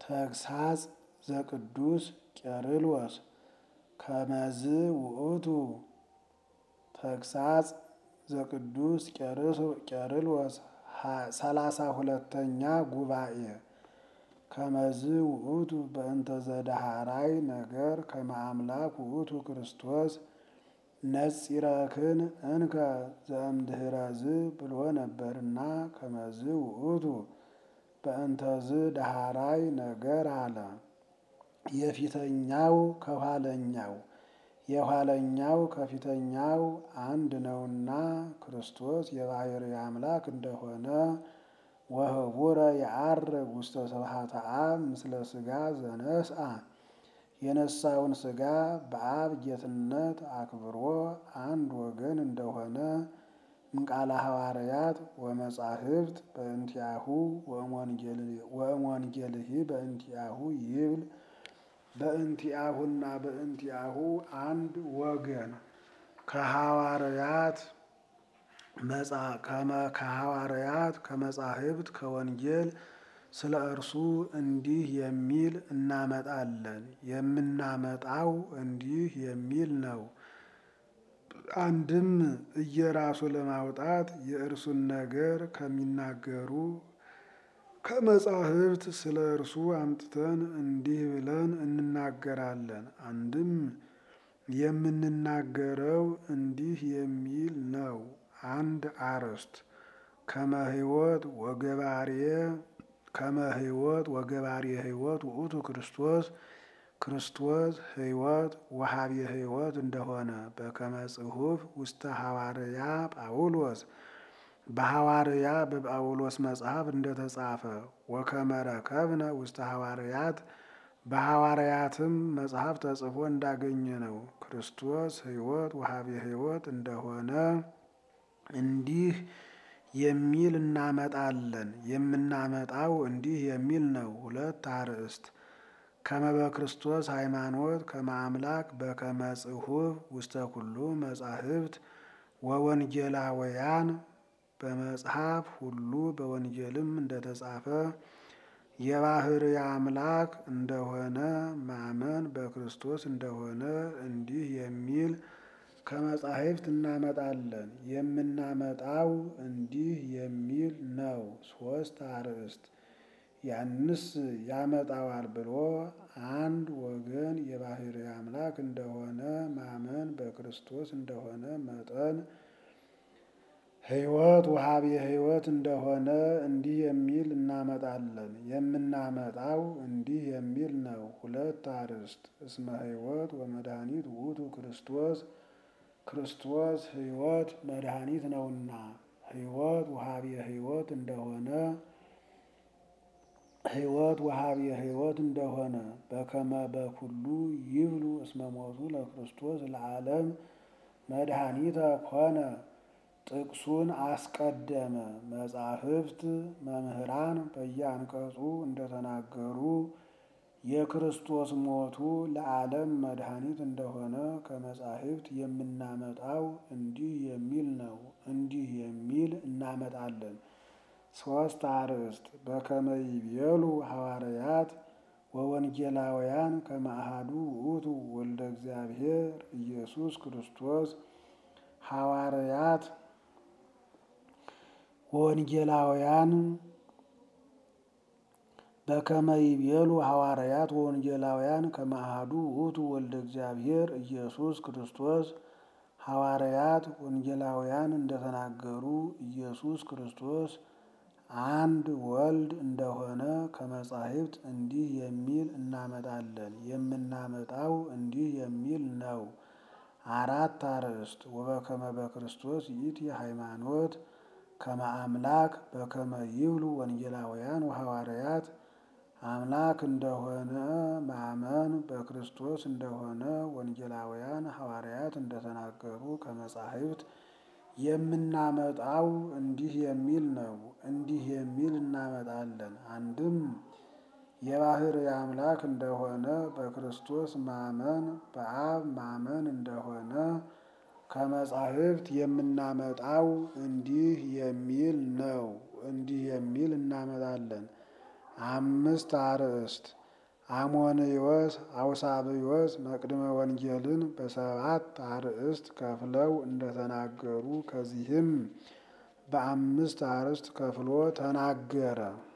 ተግሳጽ ዘቅዱስ ቄርሎስ ከመዝ ውእቱ ተግሳጽ ዘቅዱስ ቄርሎስ ሰላሳ ሁለተኛ ጉባኤ ከመዝ ውእቱ በእንተ ዘደሃራይ ነገር ከመ አምላክ ውእቱ ክርስቶስ ነጺረክን እንከ ዘእምድኅረዝ ብሎ ነበርና ከመዝ ውእቱ በእንተዝ ዳሃራይ ነገር አለ። የፊተኛው ከኋለኛው የኋለኛው ከፊተኛው አንድ ነውና ክርስቶስ የባሕርይ አምላክ እንደሆነ ወህቡረ የዐርግ ውስተ ስብሐተ አብ ምስለ ሥጋ ዘነስአ የነሳውን ሥጋ በአብ ጌትነት አክብሮ አንድ ወገን እንደሆነ እምቃለ ሐዋርያት ወመጻሕፍት በእንቲአሁ ወእምወንጌልሂ በእንቲአሁ ይብል በእንቲአሁና በእንቲአሁ አንድ ወገን ከሐዋርያት ከሐዋርያት ከመጻሕፍት ከወንጌል ስለ እርሱ እንዲህ የሚል እናመጣለን። የምናመጣው እንዲህ የሚል ነው። አንድም እየራሱ ለማውጣት የእርሱን ነገር ከሚናገሩ ከመጻሕፍት ስለ እርሱ አምጥተን እንዲህ ብለን እንናገራለን። አንድም የምንናገረው እንዲህ የሚል ነው። አንድ አርዕስት ከመ ሕይወት ወገባሬ ከመ ሕይወት ወገባሬ ሕይወት ውእቱ ክርስቶስ ክርስቶስ ሕይወት ወሀቤ ሕይወት እንደሆነ በከመ ጽሑፍ ውስተ ሐዋርያ ጳውሎስ በሐዋርያ በጳውሎስ መጽሐፍ እንደተጻፈ ወከመ ረከብነ ውስተ ሐዋርያት በሐዋርያትም መጽሐፍ ተጽፎ እንዳገኘ ነው። ክርስቶስ ሕይወት ወሀቤ ሕይወት እንደሆነ እንዲህ የሚል እናመጣለን። የምናመጣው እንዲህ የሚል ነው። ሁለት አርዕስት ከመ በክርስቶስ ሃይማኖት ከመ አምላክ በከመ ጽሑፍ ውስተ ኩሉ መጻሕፍት ወወንጌላውያን በመጽሐፍ ሁሉ በወንጌልም እንደተጻፈ የባሕርይ አምላክ እንደሆነ ማመን በክርስቶስ እንደሆነ እንዲህ የሚል ከመጻሕፍት እናመጣለን። የምናመጣው እንዲህ የሚል ነው። ሶስት አርዕስት ያንስ ያመጣዋል ብሎ አንድ ወገን የባሕርይ አምላክ እንደሆነ ማመን በክርስቶስ እንደሆነ መጠን ሕይወት ወሀቤ ሕይወት እንደሆነ እንዲህ የሚል እናመጣለን። የምናመጣው እንዲህ የሚል ነው። ሁለት አርዕስት እስመ ሕይወት ወመድኃኒት ውእቱ ክርስቶስ ክርስቶስ ሕይወት መድኃኒት ነውና ሕይወት ወሀቤ ሕይወት እንደሆነ ሕይወት ወሀቤ ሕይወት እንደሆነ በከመ በኩሉ ይብሉ እስመ ሞቱ ለክርስቶስ ለዓለም መድኃኒተ ኮነ ጥቅሱን አስቀደመ። መጻሕፍት መምህራን በየአንቀጹ እንደተናገሩ የክርስቶስ ሞቱ ለዓለም መድኃኒት እንደሆነ ከመጻሕፍት የምናመጣው እንዲህ የሚል ነው። እንዲህ የሚል እናመጣለን። ሶስት አርዕስት በከመ ይቤሉ ሐዋርያት ወወንጌላውያን ከመ አሐዱ ውእቱ ወልደ እግዚአብሔር ኢየሱስ ክርስቶስ ሐዋርያት ወወንጌላውያን በከመ ይቤሉ ሐዋርያት ወወንጌላውያን ከመ አሐዱ ውእቱ ወልደ እግዚአብሔር ኢየሱስ ክርስቶስ ሐዋርያት ወንጌላውያን እንደተናገሩ ኢየሱስ ክርስቶስ አንድ ወልድ እንደሆነ ከመጻሕፍት እንዲህ የሚል እናመጣለን። የምናመጣው እንዲህ የሚል ነው። አራት አርዕስት ወበከመ በክርስቶስ ይእቲ ሃይማኖት ከመ አምላክ በከመ ይብሉ ወንጌላውያን ወሐዋርያት አምላክ እንደሆነ ማመን በክርስቶስ እንደሆነ ወንጌላውያን ሐዋርያት እንደተናገሩ ከመጻሕፍት የምናመጣው እንዲህ የሚል ነው። እንዲህ የሚል እናመጣለን። አንድም የባሕርይ አምላክ እንደሆነ በክርስቶስ ማመን በአብ ማመን እንደሆነ ከመጻሕፍት የምናመጣው እንዲህ የሚል ነው። እንዲህ የሚል እናመጣለን። አምስት አርዕስት አሞንዮስ አውሳብዮስ መቅድመ ወንጌልን በሰባት አርእስት ከፍለው እንደተናገሩ ከዚህም በአምስት አርእስት ከፍሎ ተናገረ።